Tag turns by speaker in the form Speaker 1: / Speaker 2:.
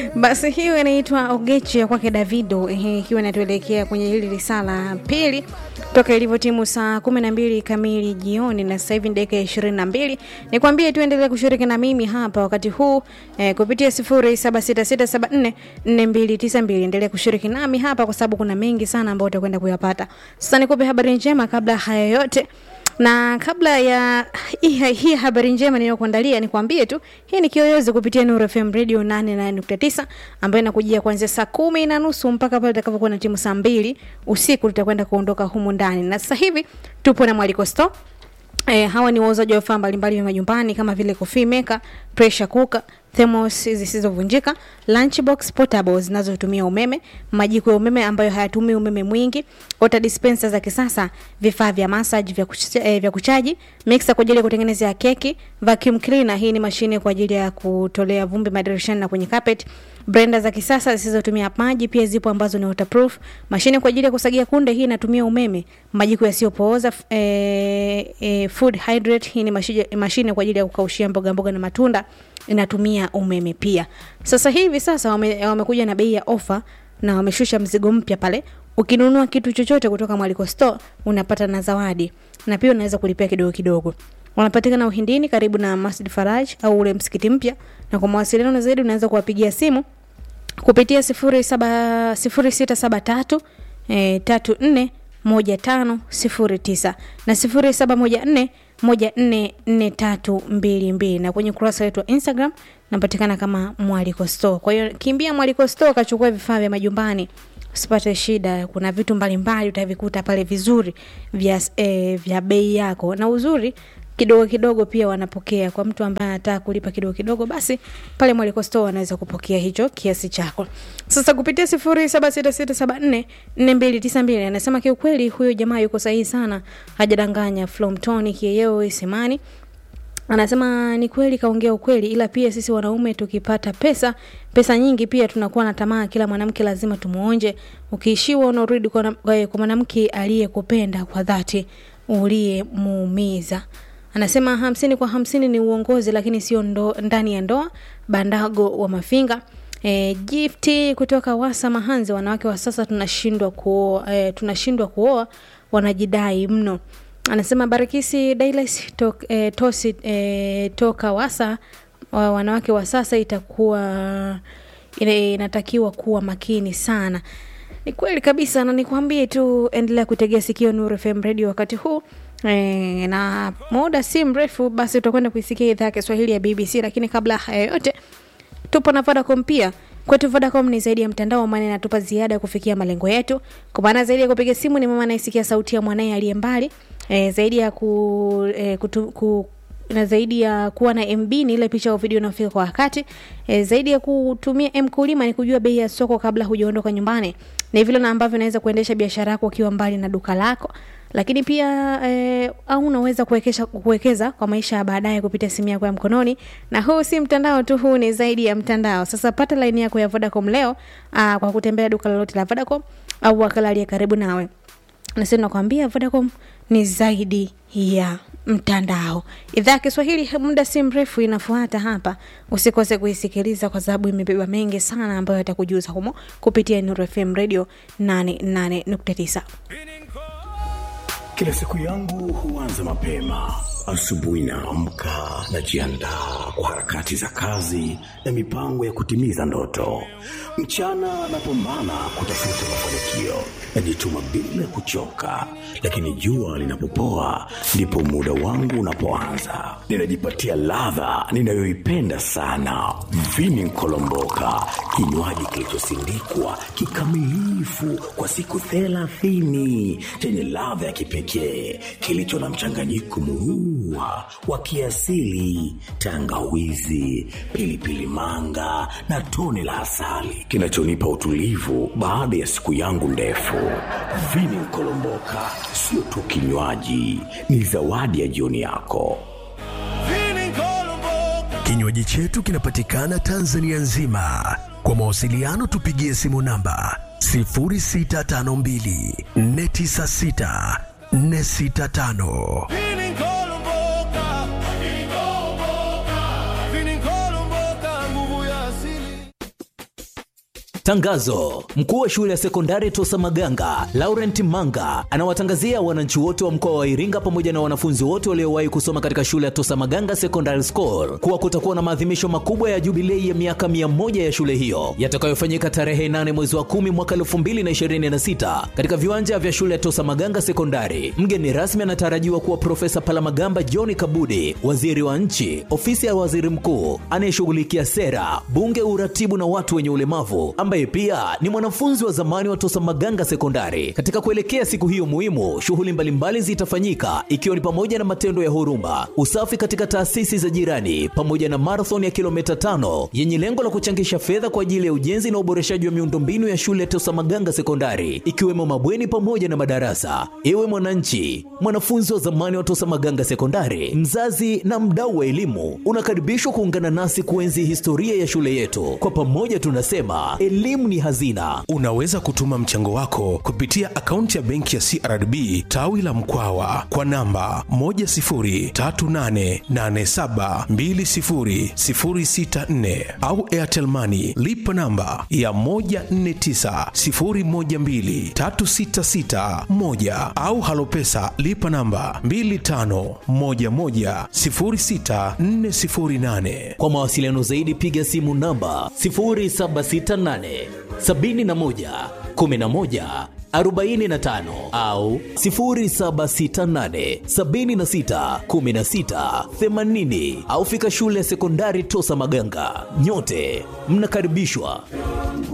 Speaker 1: Basi hiyo inaitwa Ogechi ya kwake Davido, ehe, ikiwa inatuelekea kwenye hili risala pili toka ilivyotimu saa kumi na mbili kamili jioni na sasa hivi ni dakika ishirini na mbili. Nikwambie tu endelea kushiriki na mimi hapa wakati huu eh, kupitia sifuri saba sita sita saba nne nne mbili tisa mbili. Endelea kushiriki nami hapa kwa sababu kuna mengi sana ambayo utakwenda kuyapata. Sasa nikupe habari njema kabla haya yote na kabla ya hii, hii habari njema niliyokuandalia nikwambie tu hii ni Kiyoyozi kupitia Nuru FM Radio 88.9 ambayo inakujia kuanzia saa kumi na nusu mpaka pale itakapokuwa na timu saa mbili usiku tutakwenda kuondoka humu ndani, na sasa hivi tupo na Mwaliko Store. E, hawa ni wauzaji wa vifaa mbalimbali vya majumbani kama vile coffee maker, pressure cooker, thermos zisizovunjika, lunchbox portable zinazotumia umeme, majiko ya umeme ambayo hayatumii umeme mwingi, water dispenser za kisasa, vifaa vya massage vya, kuch eh, vya kuchaji, mixer kwa ajili ya kutengenezea keki, vacuum cleaner, hii ni mashine kwa ajili ya kutolea vumbi madirishani na kwenye carpet, blender za kisasa zisizotumia maji pia zipo ambazo ni waterproof, mashine kwa ajili ya kusagia kunde, hii inatumia umeme, majiko yasiyopooza eh, eh, food hydrate, hii ni mashine, mashine kwa ajili ya kukaushia mboga mboga na matunda inatumia umeme pia. Sasa hivi sasa wame, wamekuja na bei ya ofa na wameshusha mzigo mpya pale. Ukinunua kitu chochote kutoka Mwaliko Store unapata na zawadi na pia unaweza kulipia kidogo kidogo. Wanapatikana Uhindini karibu na Masjid Faraj au ule msikiti mpya, na kwa mawasiliano zaidi unaweza kuwapigia simu kupitia 0673 eh, 34 1509 na 0714 144322 na kwenye ukurasa wetu wa Instagram napatikana kama Mwaliko Store. Kwa hiyo kimbia Mwaliko Store kachukua vifaa vya majumbani usipate shida. Kuna vitu mbalimbali utavikuta pale vizuri vya, eh, vya bei yako na uzuri kidogo kidogo pia wanapokea kwa mtu ambaye anataka kulipa kidogo kidogo, basi pale Mwaliko Store wanaweza kupokea hicho kiasi chako. Sasa kupitia sifuri saba sita sita saba nne nne mbili tisa mbili anasema kiukweli, huyo jamaa yuko sahihi sana, hajadanganya. From Tony Kieyeo Isimani anasema ni kweli, kaongea ukweli, ila pia sisi wanaume tukipata pesa pesa nyingi pia tunakuwa na tamaa. Kila mwanamke lazima tumuonje. Ukiishiwa unarudi kwa mwanamke aliyekupenda kwa dhati, uliyemuumiza anasema hamsini kwa hamsini ni uongozi, lakini sio ndo, ndani ya ndoa. Bandago wa Mafinga e, gifti kutoka Wasa Mahanzi, wanawake wa sasa tunashindwa kuoa, e, tunashindwa kuoa, wanajidai mno. Anasema Barakisi Dailas to, e, tosi e, toka Wasa, wanawake wa sasa itakuwa inatakiwa kuwa makini sana. Ni kweli kabisa, na nikwambie tu, endelea kutegea sikio Nuru FM Radio wakati huu e, na muda si mrefu basi utakwenda kuisikia idhaa ya Kiswahili ya BBC. Lakini kabla haya yote, tupo na Vodacom pia. Kwetu Vodacom ni zaidi ya mtandao, maana inatupa ziada ya kufikia malengo yetu. Kwa maana zaidi ya kupiga simu, ni mama anayesikia sauti ya mwanaye aliye mbali e, zaidi ya ku, e, kutu, ku na zaidi ya kuwa na MB ni ile picha au video inayofika kwa wakati. E, zaidi ya kutumia mkulima ni kujua bei ya soko kabla hujaondoka nyumbani. Ni vile na ambavyo unaweza kuendesha biashara yako ukiwa mbali na duka lako. Lakini pia e, au unaweza kuwekesha kuwekeza kwa maisha ya baadaye kupitia simu yako ya mkononi. Na huu si mtandao tu, huu ni zaidi ya mtandao. Sasa pata line yako ya Vodacom leo aa, kwa kutembea duka lolote la Vodacom au wakala aliye karibu nawe. Na sisi tunakwambia Vodacom ni zaidi ya mtandao. Idhaa ya Kiswahili muda si mrefu inafuata hapa, usikose kuisikiliza kwa sababu imebeba mengi sana ambayo yatakujuza humo kupitia Nuru FM Radio 88.9.
Speaker 2: Kila siku yangu huanza mapema. Asubuhi naamka, najiandaa kwa harakati za kazi na mipango ya kutimiza ndoto. Mchana napambana kutafuta mafanikio, najituma bila kuchoka, lakini jua linapopoa ndipo muda wangu unapoanza. Ninajipatia ladha ninayoipenda sana, vini nkolomboka, kinywaji kilichosindikwa kikamilifu kwa siku thelathini chenye ladha ya kipekee kilicho na mchanganyiko murua wa kiasili, tangawizi, pilipili manga na tone la asali kinachonipa utulivu baada ya siku yangu ndefu. Vini Nkolomboka sio tu kinywaji, ni zawadi ya jioni yako.
Speaker 3: Kinywaji chetu kinapatikana Tanzania nzima. Kwa mawasiliano tupigie simu namba 0652 496 465.
Speaker 4: Tangazo: mkuu wa shule ya sekondari Tosa Maganga Laurent Manga anawatangazia wananchi wote wa mkoa wa Iringa pamoja na wanafunzi wote waliowahi kusoma katika shule ya Tosa Maganga Secondary School kuwa kutakuwa na maadhimisho makubwa ya jubilei ya miaka mia moja ya shule hiyo yatakayofanyika tarehe 8 mwezi wa 10 mwaka 2026 katika viwanja vya shule ya Tosa Maganga Sekondari. Mgeni rasmi anatarajiwa kuwa Profesa Palamagamba John Kabudi, waziri wa nchi, ofisi ya waziri mkuu anayeshughulikia sera, bunge, uratibu na watu wenye ulemavu, ambaye pia ni mwanafunzi wa zamani wa Tosa Maganga Sekondari. Katika kuelekea siku hiyo muhimu, shughuli mbalimbali zitafanyika ikiwa ni pamoja na matendo ya huruma, usafi katika taasisi za jirani, pamoja na marathon ya kilomita tano yenye lengo la kuchangisha fedha kwa ajili ya ujenzi na uboreshaji wa miundombinu ya shule ya Tosa Maganga Sekondari, ikiwemo mabweni pamoja na madarasa. Ewe mwananchi, mwanafunzi wa zamani wa Tosa Maganga Sekondari, mzazi na mdau wa elimu, unakaribishwa kuungana nasi kuenzi historia ya shule yetu. Kwa pamoja tunasema elimu ni hazina.
Speaker 5: Unaweza kutuma mchango wako kupitia akaunti ya benki ya CRDB tawi la Mkwawa kwa namba 10388720064 au Airtel Money lipa namba ya 1490123661 au Halopesa lipa namba 25110648.
Speaker 4: Kwa mawasiliano zaidi piga simu namba 0768 71 11 45 au 0768 76 16 80 au fika shule ya sekondari Tosa Maganga. Nyote mnakaribishwa.